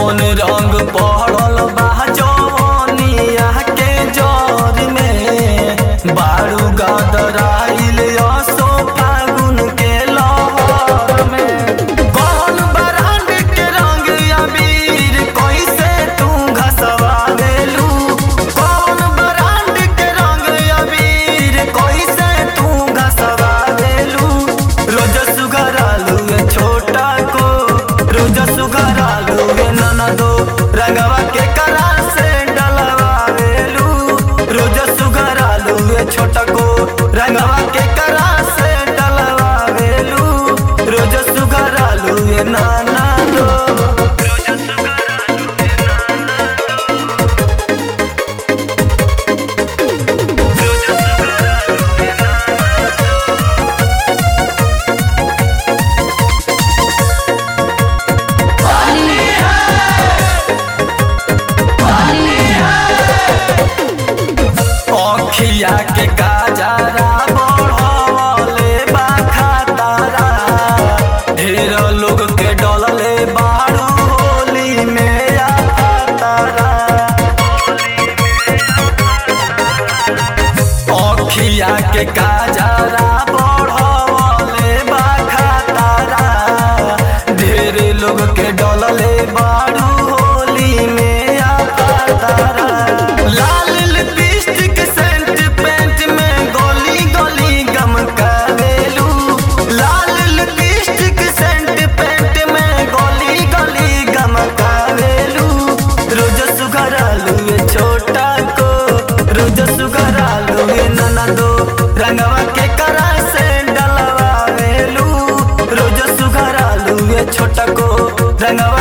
कौन रंग पड़ल बा जवनिया के जर में बारू गदराइल असो फागुन के लहर में कौन बरांड के रंग अबीर कैसे तू घसवा देलू कौन बरांड के रंग अबीर कैसे तू घसवा देलू रोज सुगरालू ए छोटा को रोज सुगरालू ए ननदो रंगवा के करा से डलवा देलू रोज सुगरालू ए छोटा को रंगवा के करा से डलवा देलू रोज सुगरालू ए नाना दो अखिया के काजरा बढ़वले बा खतरा ढेर लोग के डलले बारू होली में आ खतरा अखिया के काजरा बढ़वले बा खतरा ढेर लोग के डलले बारू होली में आ खतरा लाल लिपस्टिक सेंट पेंट में गोली गोली गम करेलू लाल लिपस्टिक सेंट पेंट में गोली गोली गम करेलू रोज सुगरालू ये छोटा को रोज सुगरालू ये ननदो रंगवा के करा से डलवा वेलू रोज सुगरालू ये छोटा को रंगवा